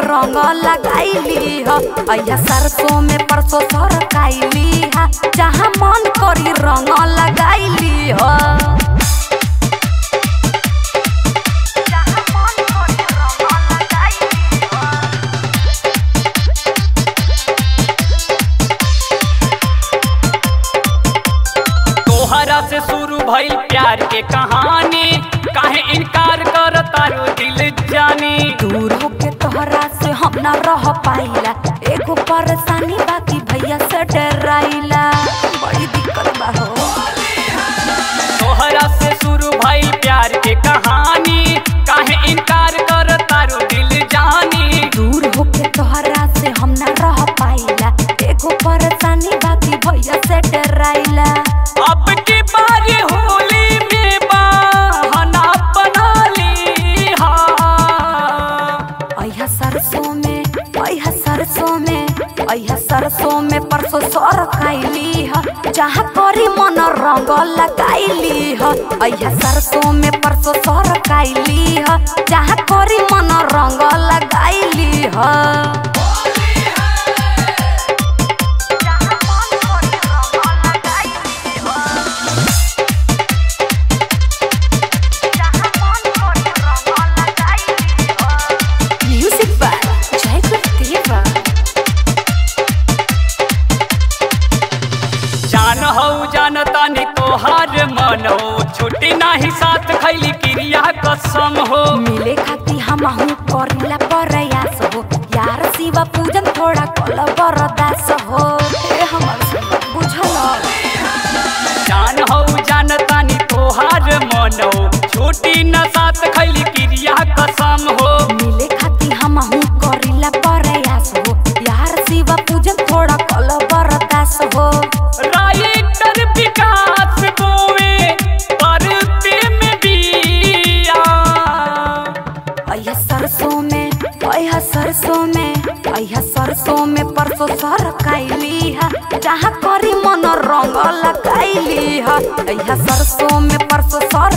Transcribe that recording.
रंग लगाइली ह अया सरसों में परसों सरकाइली ह जहाँ मन करी रंग लगाइली ह तोहरा से शुरू भइल प्यार के कहानी काहे इनकार कर तारो दिल जानी दूर होके तोहरा से हम ना रह पाइला एगो परेशानी बाकी भैया से डराइला बड़ी दिक्कत बा हो तोहरा से शुरू भइल प्यार के कहानी काहे इनकार कर तारो दिल जानी दूर होके तोहरा से हम ना रह पाइला एगो परेशानी बाकी भैया से डराइला अब की बारी होली में बहाना बना ली हा अया सरसों में अया सरसों में अया सरसों में परसों सर खाइली ह जहाँ करी मन रंग लगाइली ह अया सरसों में परसों सर खाइली ह जहाँ करी मन रंग लगाइली ह म्यूजिक बाय जय गुरुदेवा जान हो जान तानी तोहार मन हो छुट्टी नाही साथ खैली क्रिया कसम हो मिले खाती हमहू करिला प्रयास हो यार शिवा पूजन थोड़ा कल बरदास हो ए हमर शिवा बुझल जान हो जान तानी तोहार मन हो छुट्टी न साथ खैली क्रिया कसम हो मिले खाती हमहू करिला प्रयास हो यार शिवा पूजन थोड़ा कल बरदास हो राइटर विकास बोवे परते में बिया अया सरसों में अया सरसों में अया सरसों में परसों सर कैली है जहाँ करी मन रंग लगाइली है अया सरसों में परसों सर